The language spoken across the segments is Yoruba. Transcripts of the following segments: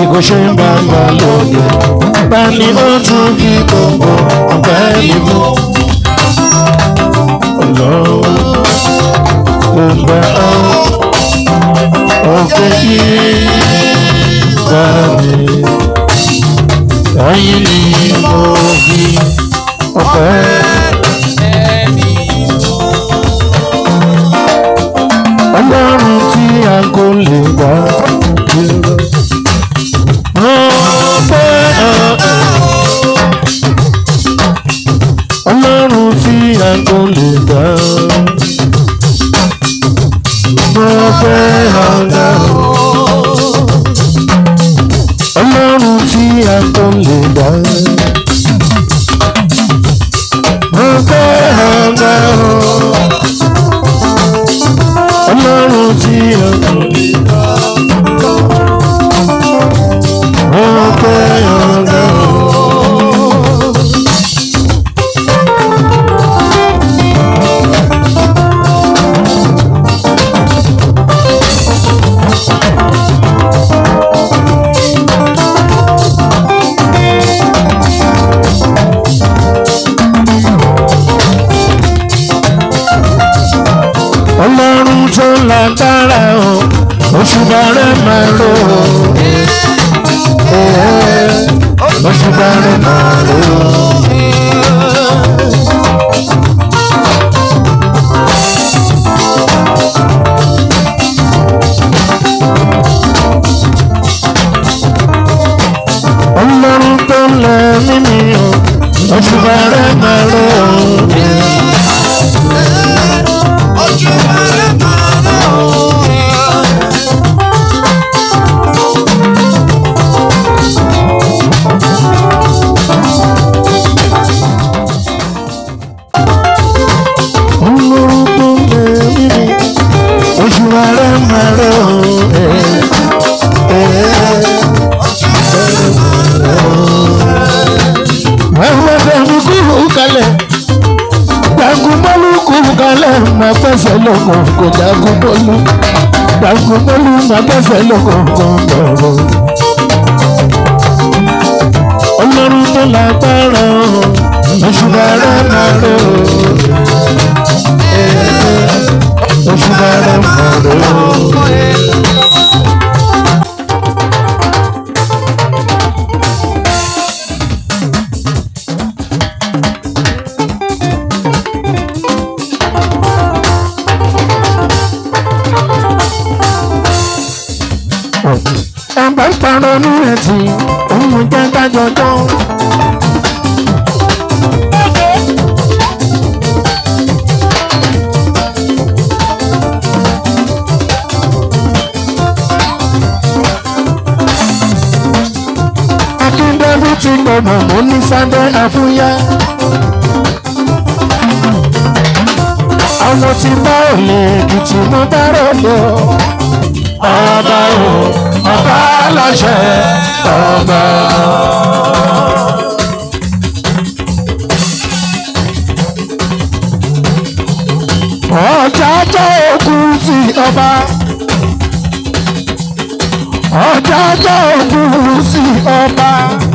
kò ṣe ń bá gbà lóye bá ní ó tún fi gbogbo ọ̀pẹ́ mi mú. ọlọ́run kò gbà ọ́ ọ̀pẹ́ yìí gbà mí. ẹ̀yin ni mo fi ọ̀pẹ́. ọlọ́run tí a kò lè gbà dúró. ọpẹ́ ọlọ́run tí a kò lè gbà. ọpẹ́ ọlọ́run tí a kò lè gbà. ọpẹ́ ọlọ́run tí a kò lè gbà. ọpẹ́ ọlọ́run. ọlọ́run tó lágbára o òṣùbà rẹ̀ máa rò ó òṣùbà rẹ̀ máa rò ó. ọlọ́run tó lẹ̀ mímí o òṣùbà rẹ̀ máa rò ó. ọlọ́run tó lẹ̀ mímí òṣùbà rẹ̀ máa rò ó. ẹ̀rọ ẹ̀mí kúrú kalẹ̀ jagun bọ́lú kúrú kalẹ̀ máa fẹsẹ̀ lọ́kọ̀ kò jagun bọ́lú jagun bọ́lú máa fẹsẹ̀ lọ́kọ̀ kò bọ̀rọ̀. ọlọ́run tó lágbára òṣùbà rẹ̀ máa rò òṣùbà rẹ̀ máa rò. ẹ̀bá ń parọ́ ní ẹ̀tì òun jẹ́ dájọ́jọ́. akíndébí ti gbọ̀nà mú ní sábẹ́ àfúyá. àwọn tí bá ò lè kìtì mú dárò lọ ọba o ọba aláṣẹ ọba. ọjà jẹ́ ogun sí ọba. ọjà jẹ́ ogun sí ọba.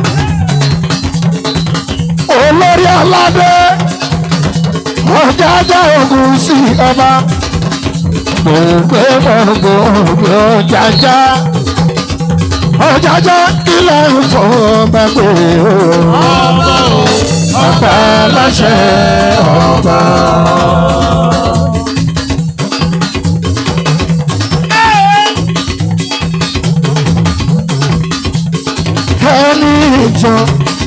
olórí aládé ọjà jẹ́ ogun sí ọba gbogbo gbogbo ọjàjà ọjàjà ilẹ̀ ń fọ ọba pé ọba ọba láṣẹ ọba. ẹni ìtàn.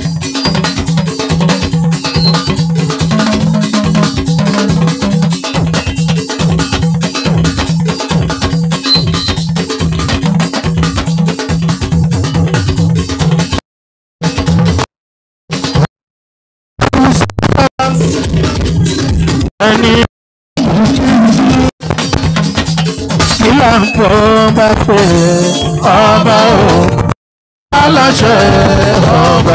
ẹni ìlà ń pọ̀ ọba pé ọba o aláṣẹ ọba.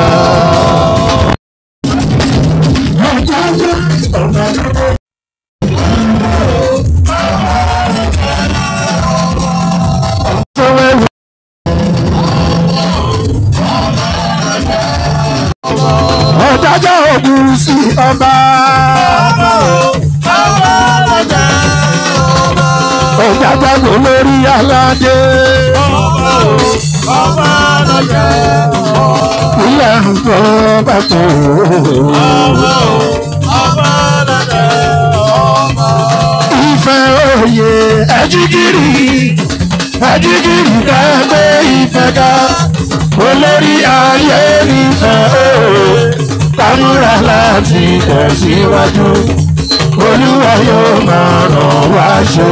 ogun sí ọba. Ọ̀jájágbó lórí aládé. Ilé àgbọ̀ bàtò. Ìfẹ́ òye ẹ̀jígìrì. Ẹ̀jígìrì dágbé ìfẹ́ ká. Olórí ayé nífẹ̀ òye. Kámúra láti tẹ̀síwájú. Olúwa yóò máa ràn wá ṣe.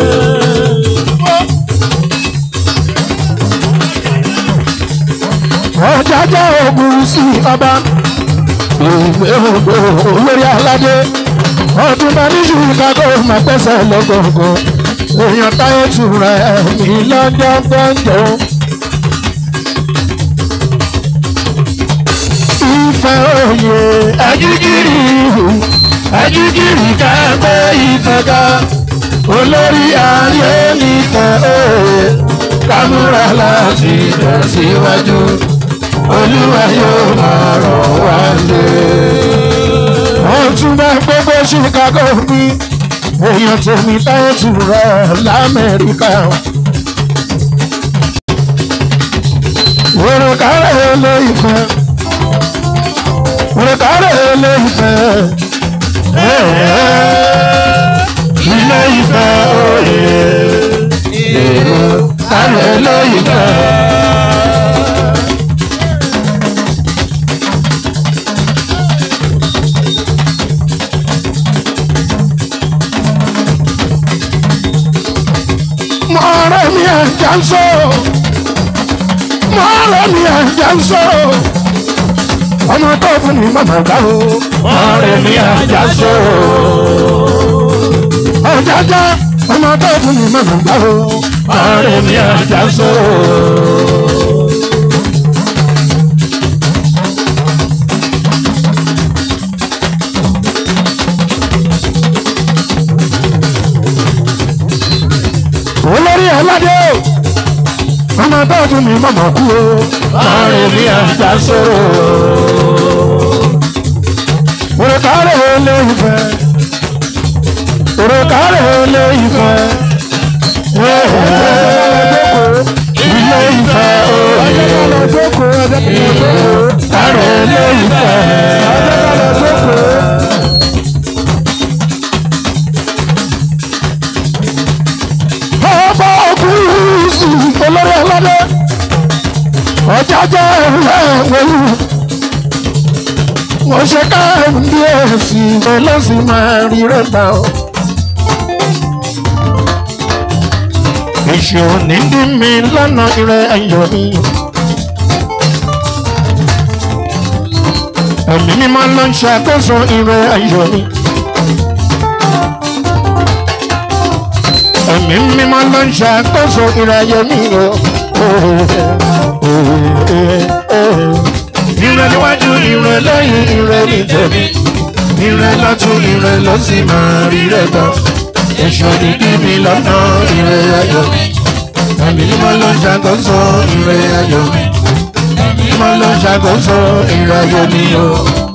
ọjàjà ogun sí ọba ìgbé ògbó olórí aládé ọdún bá ní chicago máa pẹ́sẹ̀ lọ́gọ̀ọ̀gọ̀ èèyàn táyé tura ẹ̀mí lọ́jọ́ gbọ́njọ́. ìfẹ́ òye ẹ̀jígìrì ẹ̀jígìrì kẹ́gbẹ́ ìfẹ́ ká olórí ayé nífẹ̀ẹ́ òye kámúra láti tẹ̀síwájú olúwa yóò máa rọ̀ wá lé. wọ́n tún bá gbogbo chicago bí èèyàn tèmi táyé tù rẹ̀ lamẹ́ríkà. òrùkárẹ̀ lè fẹ́ òrùkárẹ̀ lè fẹ́ ilé ìfẹ́ òye èrò kárẹ̀ lè fẹ́. mọ̀ọ́rẹ́ mi ẹ̀jẹ̀ ń sọ. mọ̀ọ́rẹ́ mi ẹ̀jẹ̀ ń sọ. ọmọ tó fún mi mọ̀mọ́ gbà o. mọ̀ọ́rẹ́ mi ẹ̀jẹ̀ ń sọ. ọ̀jájá ọmọ tó fún mi mọ̀mọ́ gbà o. mọ̀ọ́rẹ́ mi ẹ̀jẹ̀ ń sọ. olórí aládé ọmọ bá tún mi mọ̀mọ́ kú o láàrin mi àjà sọ̀rọ̀ òrùkárẹ̀ olè ìfẹ́ òrùkárẹ̀ olè ìfẹ́ ilé ìfẹ́ òye kárẹ̀ olè ìfẹ́. ọba ògúnùsù olórí ọlọ́dẹ ọjàjà ẹ̀wẹ̀lú wọ́n ṣe káàmì ẹ̀sìn ọlọ́sìn máa rí rẹ́ta o. èṣù ní dí mi lọ́nà ìrẹ́ ayọ̀ mi. ẹ̀mí mímọ́ ló ń ṣàkóso ìrẹ́ ayọ̀ mi. ẹ̀mí mímọ́ ló ń ṣàkóso ìrayé mi o. Ire níwájú ire lẹ́yìn ire ní tèmi. Ire lọ́tún ire ló sì máa rí rẹ̀ gbọ́. Èṣù ní kí mi lọ́nà ire ayọ̀ mi. Ẹ̀mí mímọ́ ló ń ṣàkóso ire ayọ̀ mi. Ẹ̀mí mímọ́ ló ń ṣàkóso ire ayọ̀ mi o.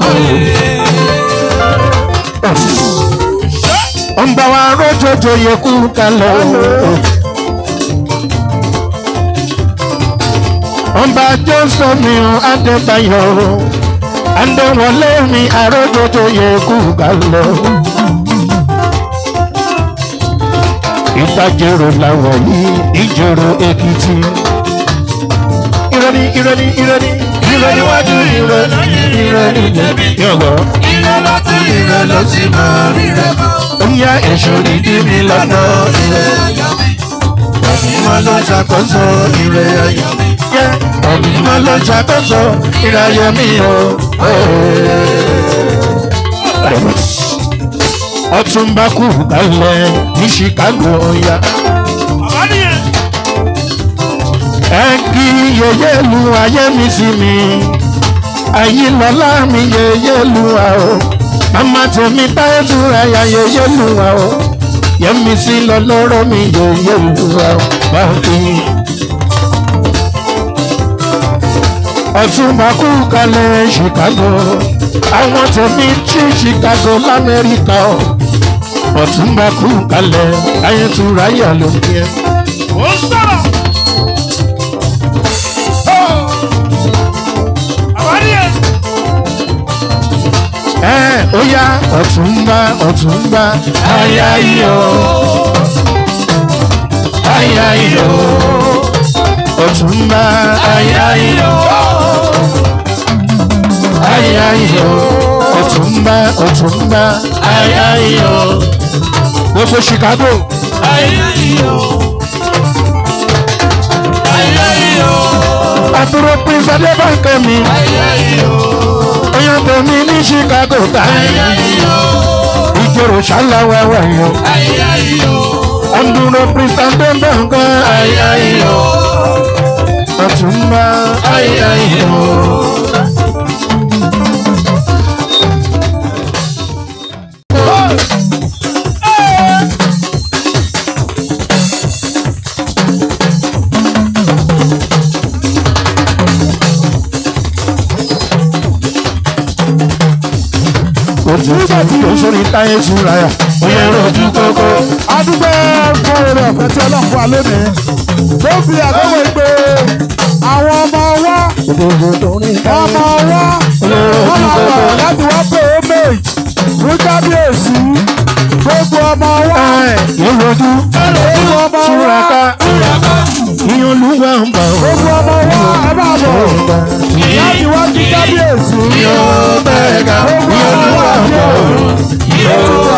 Ó ń bá wa rójòjò yẹ kú kalẹ̀ o. ọba jọ́sọ̀ mi ò adébáyọ̀ adéwọlé mi àrójòjò yẹ kú kalẹ̀ o. ìtajèrò làwọn yìí ìjòrò èkìtì. ìrẹ́ni ìrẹ́ni ìrẹ́ni ìrẹ́ni wájú ìrẹ́ni ìrẹ́ni jẹ̀bi. yọ̀gbọ́. Ire lọ́tún ire ló sì máa rí rẹ̀ bọ̀. ó yá èso dídí mi lọ́nà Ire ayọ̀ mi, ìmọ̀ ló ṣàkóso ìrẹ́ ayọ̀ mi. yẹ ìmọ̀ ló ṣàkóso ìrẹ́ ayọ̀ mi o. ọtúnba kù kalẹ̀ ní chicago ya. ẹ kí yeye lu ayé mi sí mi ayé lọ́lá mi yeye lu wa o mama tèmi táyé túra ya yeye lu wa o yẹmi sí lọ́lọ́rọ́ mi yeye lu wa o báńkì. ọ̀túnba kú kalẹ̀ chicago àwọn tẹ̀mí tí chicago lamẹ́ríkà ọ̀ ọ̀túnba kú kalẹ̀ ayétura yà ló ń yẹ. ó sọ̀rọ̀. àwárí ẹ̀. ẹ ó yá ọ̀túnba ọ̀túnba aya iyọ̀ aya iyọ̀ ọ̀túnba aya iyọ̀ aya iyọ̀ ọ̀túnba ọ̀túnba aya iyọ̀ gbogbo chicago àbúrò prince adébánkẹ́ mi oyan tèmi ní chicago táyé ìjòrò ṣáláwẹ́wẹ́ yọ àbúrò prince adébánkẹ́ aya iyọ̀ ọ̀túnba aya iyọ̀. nígbà tí o sórí táyé súnra yà ó yẹ rojú kókó. adúgbò fún oore ọ̀fẹ́ tí ọlọ́run fún wa lónìí tó fi àdéhùn ìpè àwọn ọmọ wa ọmọ wa wọ́n máa bọ̀ láti wá pé homage fún kábíyèsí gbogbo ọmọ wa yóò rojú gbogbo ọmọ súnra wa ká ìyẹn olúwa ń bọ̀ gbogbo ọmọ wa ẹ máa bọ̀ láti wá kí kábíyèsí yóò bẹ́ẹ̀ ká gbogbo ìyẹn ọmọ olúwa wa ń bọ̀. yóò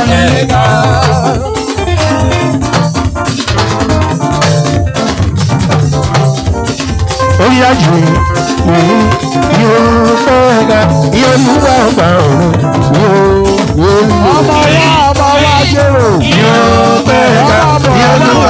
ó yá jù yóò bẹ́ẹ̀ ká ìyẹn olúwa ń bọ̀ yóò ọmọ wa ọmọ wa jèrò yóò bẹ́ẹ̀ ká ìyẹn olúwa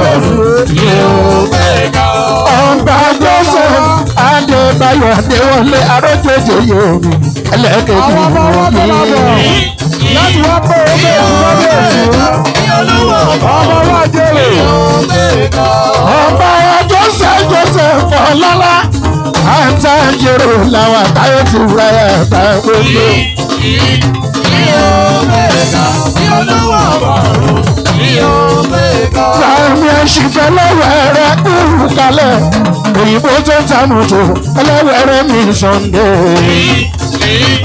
ń bọ̀ ọba joseph adébáyọ̀ adéwọlé arójòjò yomi ẹlẹ́kẹ̀kẹ̀ àwọn ọmọ wa tó máa bọ̀ yomi. láti wá pé homage fún kábíyèsí ọmọ wa jèrò. ọba joseph joseph ọlọ́lá àtàjẹrò làwọn àtàyè ti wáyà àtàgbogbo. Láàmì ẹ̀ṣìfẹ́ lọ́wọ́ẹ̀rẹ́ kúrú kalẹ̀. Òyìnbó tó ń ta mọ́tò ẹlẹ́wẹ̀rẹ́ mi Sunday.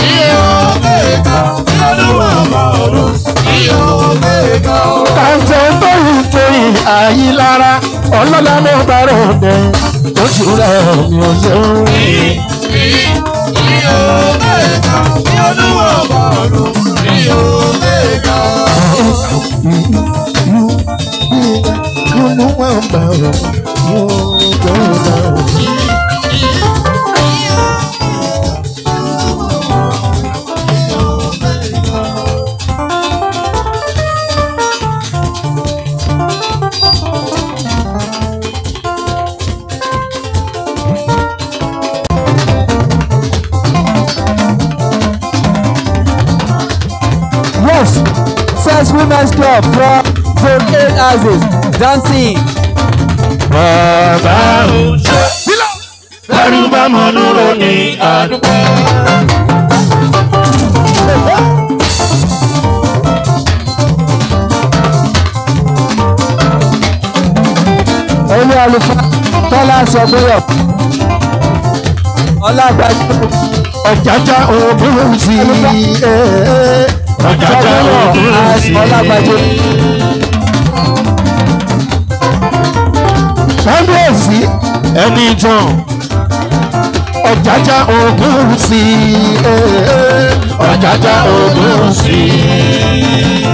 Kàńtẹ́ tóyìn tóyìn àyílára ọlọ́lá ló bá rò dé. Oṣù rẹ̀ mi ò ṣeun. Yóò wọ́n bá rọ̀ yóò gbọ́ bá rọ̀. Yes, Sex Women's Club from Zone 8 Houses, dancing. Bàbá ò ṣe. Lẹ́rú bá mọ dúró ní àdúgbò. Olú àlùfáà Tọ́lá Sọ̀gbéyọ̀. Ọlágbájú Ọ̀jájá òbúrú sí i. Ọ̀jájá òbúrú sí i. Ọlágbájú. Kábíyèsí ẹni tán. Ọ̀jájá òbúrú sí i. Ọ̀jájá òbúrú sí i.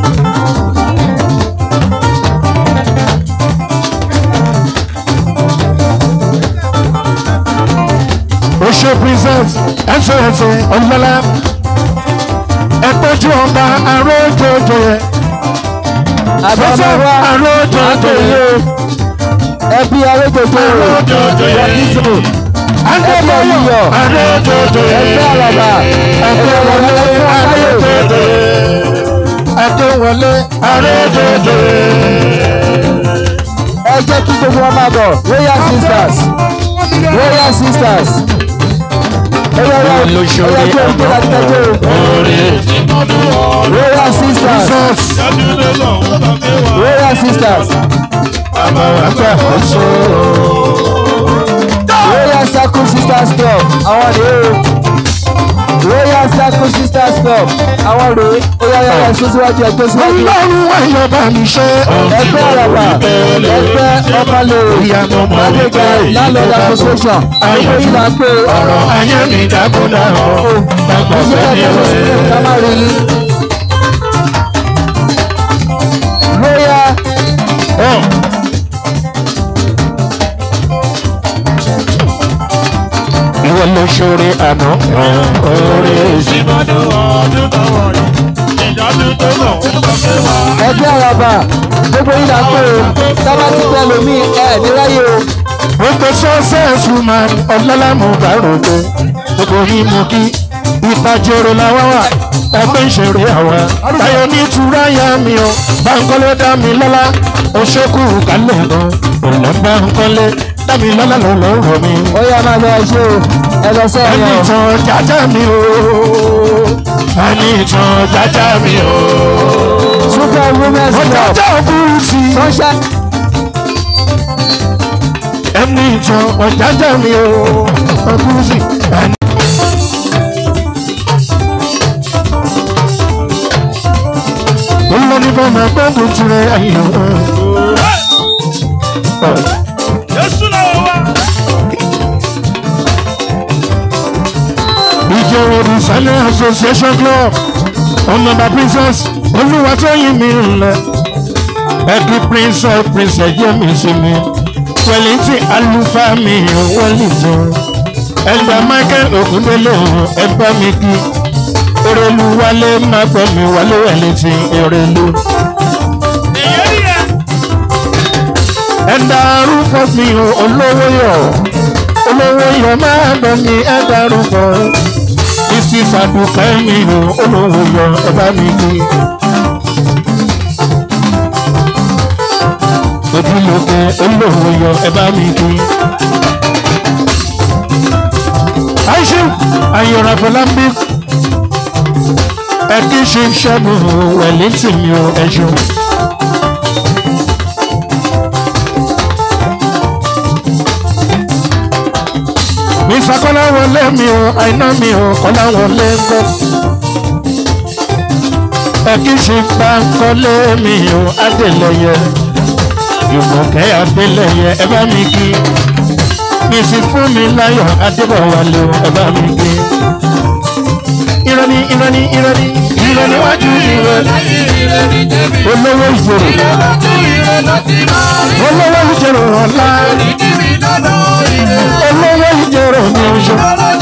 Oṣù Princess ẹ̀sọ́ ẹ̀sọ́ ọ̀lọ́lá. Ẹ̀pẹ́jú ọba arójòjò yẹ. Àbámọ́ wa arójòjò yẹ. ẹbí arégbèjò Arójòjò yẹ. Yọkísò. Adébáyọ̀ Yíyọ̀. arójòjò yẹ. Ẹgbẹ́ àlàbà. Adéwọlé arójòjò yẹ. Adéwọlé arójòjò yẹ. Ẹ jẹ́ kí gbogbo wọn máa bọ̀. Royal Sisters. Royal royal sisters. Oya oya oya oya jó ojú láti tẹ́jú. Royal sisters. Royal sisters. Royal Circle Sisters Club. Àwọn rèé o. Royal Circle Sisters Club. Àwọn rèé. Oya oya oya ṣé síwájú ẹgbẹ́ síwájú. ọlọ́run ayọ̀ bá mi ṣe. Ẹgbẹ́ àràbà. Ẹgbẹ́ ọmọlẹ̀. Mágbègbè Landlord Association. Gbogbo yìí là ń pè é. ọ̀rọ̀ ayé mi dákúndà ọ̀ gbàgbọ́ Ìṣẹ́ sẹ́ni ẹgbẹ́ rẹ̀. sílẹ̀ ká má rí yín. Royal ìwọ ló ṣoore àná oore sí. ẹgbẹ́ àràbà. Gbogbo yìí là ń pè é. Tábà ti pẹ́ lómi ẹ̀ níráyè o. gbogbo success woman ọlọ́lámù bá rògbò gbogbo yín mú kí ìtajoro làwa wà ẹgbẹ́ ìṣeré àwa táyọ̀ ní ìtura yá mi o báńkọ́lé dá mi lọ́lá oṣooku kálẹ̀ gan ọ̀là báńkọ́lé dá mi lọ́lá lọ́lọ́ rọ̀ mi. Ó yá máa lọ ṣe o. Ẹ lọ sẹ́yìn ẹni o. ìtàn jájá mi o ẹni ìtàn jájá mi o Super Women's Club. ọjájá òkúrú sí i. Sunshine. ẹni ìtàn ọ̀jájá mi o ọkùnrin sí ẹni. olórí bá máa gbọ́dọ̀ tirẹ̀ ayé o. ìjọba olùsálẹ̀ association club ọ̀nàbà princess olúwatóyìn mi ńlẹ̀ ẹbí prince of princess jẹ́mi sí mi wẹ̀lìntì àlùfáà mi wẹ̀lìntàn ẹgbẹ́ michael ògúndélé ẹgbẹ́ mi kí erelu wálé má gbọ́ mi wálé wẹ̀lìntì erelu. ẹ̀dá arúgbó mi ò olówó yọ̀ olówó yọ̀ má gbọ́ mi ẹ̀dá arúgbó bísí sàdùkẹ́ mi ò olówó yọ̀ ẹ̀bá mi kí. ojúlóge olówó yọ ẹ bá mi kí. àìṣe àyọ̀rọ̀ àfọlábí ẹ kí ṣe ṣẹ́gun wẹ̀lẹ́tì mi ò ẹ̀ṣọ́. mi sàkọ́lá wọlé mi ò àìná mi ò kọ́lá wọlé ńkọ́. ẹ kí ṣe pàǹkọ́lé mi ò adélẹ́yẹ ìmọ̀kẹ́ adélẹ́yẹ ẹ bá mi kí mi sì fún mi láyọ̀ adébọ̀wálé o ẹ bá mi kí. ìrọ̀lì ìrọ̀lì ìrọ̀lì ìrọ̀lì wájú ìrọ̀lì olówó ìjòrò olówó ìjòrò ọ̀la olówó ìjòrò ní oṣù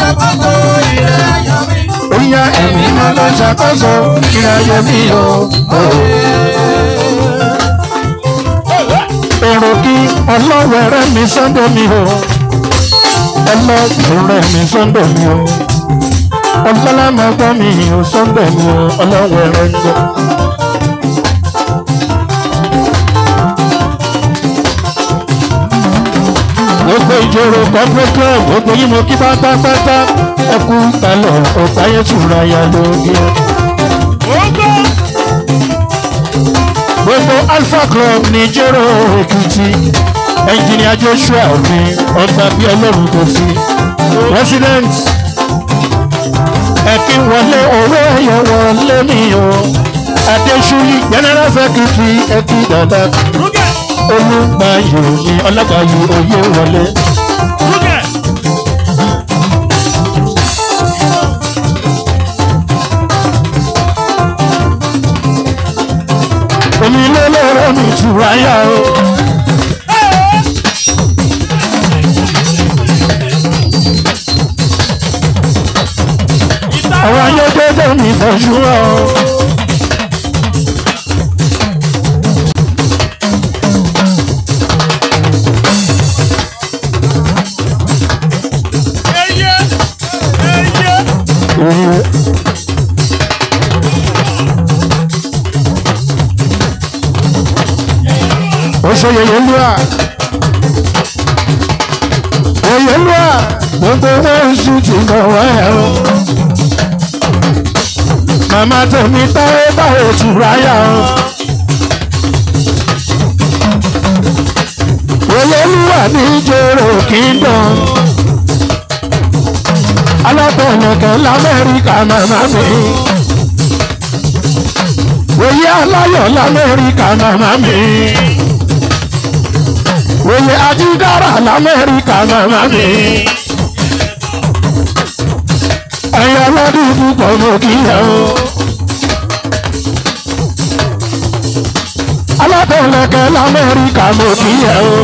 oya ẹ̀mí máa lọ ṣàkóso ìrìnàjò mi o. èrò kí ọlọ́wẹ̀rẹ́ mi sọ́dọ̀ mi o ọlọ́wẹ̀rẹ́ mi sọ́dọ̀ mi o ọlọ́lá máa gbọ́ mi ò sọ́dọ̀ mi o ọlọ́wẹ̀rẹ́ ń gbọ́. gbogbo ìjòrò corporate club gbogbo yìí mo kí pátápátá ẹkú kalẹ̀ ọ̀táyé tura ya lóge. gbogbo alpha club ní jẹ́rọ èkìtì ẹnjìnìá joshua mi ọgbà bíi ọlọ́run kò sí president ẹ̀kí wọlé owó ẹ̀yọ wọlé mi o adéṣúyí general secretary ẹ̀kí dada olùgbàyò ní ọlọ́gbàyò oyè wọlé. èmi ló lọ́rọ̀ mi tura yá o. àwọn ayọ́dẹ́dẹ́ mi bọ̀jú ọ. ó ṣe yẹyẹ lúwà yẹyẹ lúwà gbogbo wọn ń ṣú ti bọ̀ wáyà o. màmá tèmi táyé báwo tura yà o. olólùwà ní jòrò kingdom. alábẹ̀lẹ̀kẹ̀ lamẹ́ríkà màmá mi. oyè aláyọ̀ lamẹ́ríkà màmá mi. oyè ajídára lamẹ́ríkà màmá mi. ẹ̀yà lọ́dún púpọ̀ mọ̀ kí ẹ o. alábẹ̀lẹ̀kẹ̀ lamẹ́ríkà mọ̀ kí ẹ o.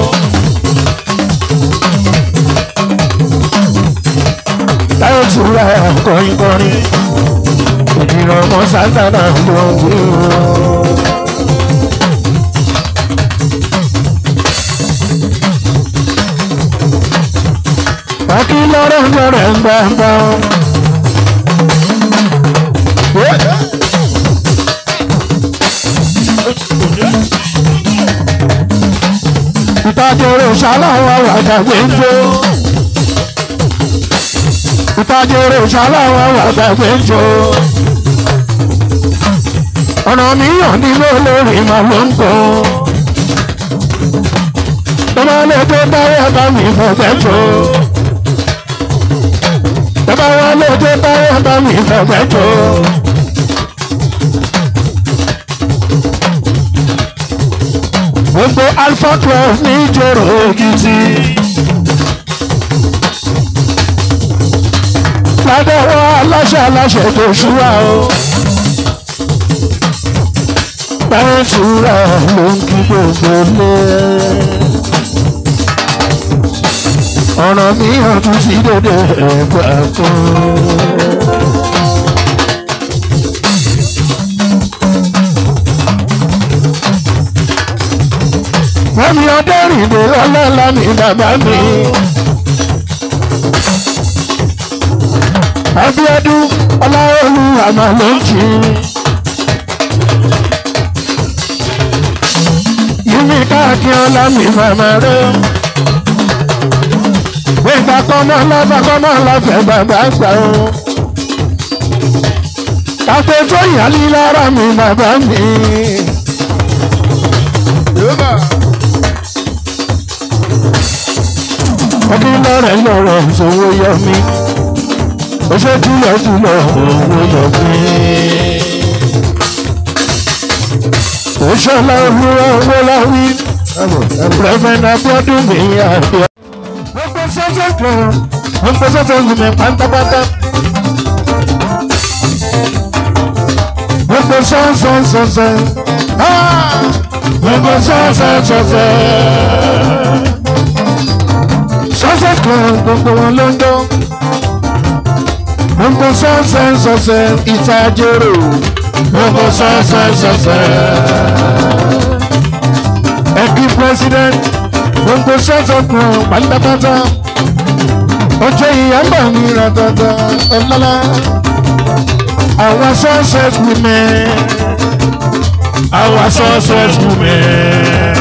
táyọ̀ tún ra kọrin kọrin ìdìrọ̀ ọmọ sátánà ló ń wí o. Pàkí lọ́rọ̀ lọ́rọ̀ ń gbà ń bá wọn. Ìtajọ̀rọ̀ ṣaláwọ̀ àgbàgbé ń jó. Ìtajọ̀rọ̀ ṣaláwọ̀ àgbàgbé ń jó. Ọ̀nà mìíràn nínú olórí màá ló ń kọ́. Tọ́ba lè tó báyà bá mi fọ̀gbẹ́ tó. Tọ́ba wá lè tó báyà bá mi fọ̀gbẹ́ tó. Gbogbo Alpha Club ní ìjòrò Èkìtì. Ládẹ́wọ́ aláṣẹ aláṣẹ tó ṣúra o. Báyìí túra ló ń kí gbogbo lé. Ọ̀rọ̀ mi hàn tún sí dédé ẹ̀gbà kan. Fẹ́mi Adérìndé ọlọ́lá ni bàbá mi. Abíọ́dún Ọláolú àmà ló ń jí. Yìmí káàkiri ọlá mi màmá rẹ̀. Gbẹ̀gbà kọ́mọ́ lọ́fà kọ́mọ́ lọ́fẹ̀ bàbá gbà ó. Kàfé tó yàlí lára mi bàbá mi. ọdún lọ́rẹ̀ lọ́rẹ̀ ìṣòwò yọ mí oṣù túlọ̀ túlọ̀ owó yọ mí. oṣù láwùrọ̀ owó láwí rẹ̀fẹ̀nà bọ́dún mi àbíọ́. gbogbo sọ́sọ́ kan gbogbo sọ́sọ́ gbùmí pátápátá. gbogbo sọ́sọ́ sọ́sọ́ gbogbo sọ́sọ́ sọ́sọ́ sọ́sẹ̀ kan gbogbo wọn ló ń dán. gbogbo sọ́sẹ̀ sọ́sẹ̀ ìtajero gbogbo sọ́sẹ̀ sọ́sẹ̀. ẹ̀kí president gbogbo sọ́sẹ̀ kan pátápátá. ọjọ́ ìyá ń bà mí ratata ọlọ́lá. àwọn sọ́sẹ̀ women. àwọn sọ́sẹ̀ women.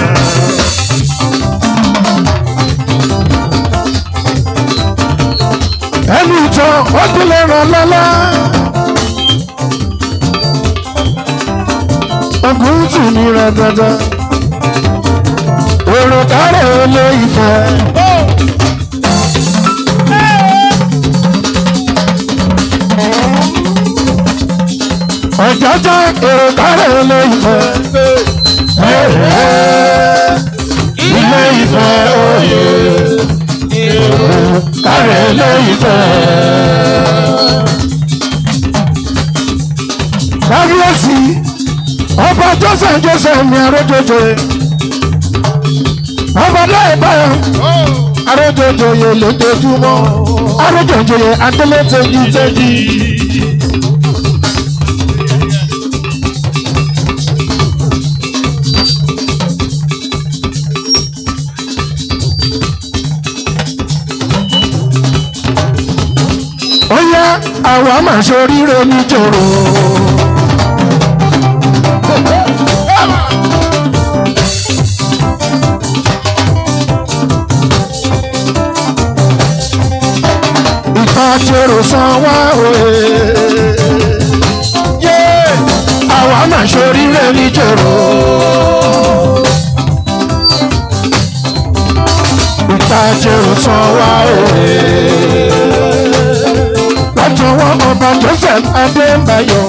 ẹni ìtàn ó tún lè ràn lọ́lá. ogun tù ní rẹ̀ dandan. èrò kárẹ̀ olè ìfẹ́. ọ̀jọ́jọ́ èrò kárẹ̀ olè ìfẹ́. ilé ìfẹ́ òye kárẹ̀ lẹ́yìn fẹ́. kábíyèsí ọba joseph joseph ní arójòjò ọba láìpẹ́ arójòjò yẹ lójoojúmọ́ arójòjò yẹ adélé tẹ́jú tẹ́jú. ó yá àwa máa ṣoríire níjòrò. jèrò san wá òye. yé àwa máa ṣoríire ní jèrò. ìta jèrò san wá òye. látọwọ́ ọba joseph adébáyọ̀.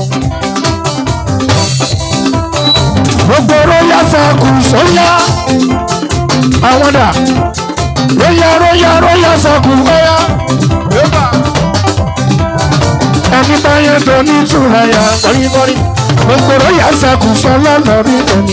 gbogbo royal circle sọ́yà. àwọn dà royal royal royal circle ọ̀yà. ẹni báyẹn tó ní ìtura yà kọ́ríkọ́rí. gbogbo royal circle sọ lọ́nà rí òní.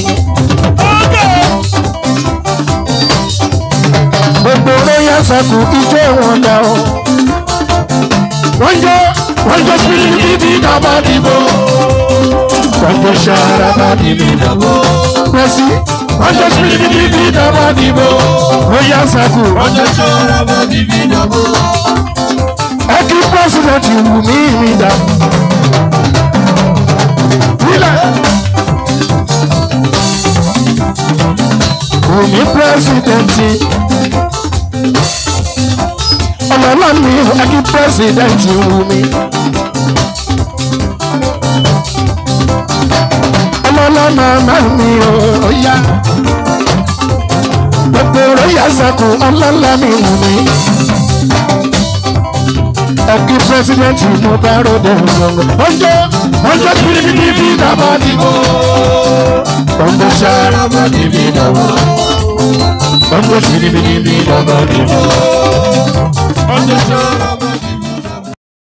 gbogbo royal circle ijó wọn dà o. wọ́n jọ wọ́n jọ sílẹ̀ bíbí dábà dìbò. wọ́n jọ sára bíbí dábò. pẹ̀sì wọ́n jọ sílẹ̀ bíbí dábà dìbò. royal circle Ọjọ́ ṣọ́ra bá bíbí dàbò. ẹ kí pẹ́sidẹ̀ntì wù mí mi dá. Wílẹ̀. Wù mí pẹ́sidẹ̀ntì. Ọlọ́lá mi ẹ kí pẹ́sidẹ̀ntì wù mí. Ọlọ́lá màmá mi ò yá. Gbogbo rẹ̀ yà sẹ́kù ọlọ́lá mi wù mí ẹkí pírẹsidẹ́ntì mo bá ròde ọ̀gbọ̀n. ọjọ́ ọjọ́ bíbí dábàá dìbò. ọjọ́ sára bá dìbí dábàá. ọjọ́ bíbí dábàá dìbò. Ọjọ́ ṣọ́ra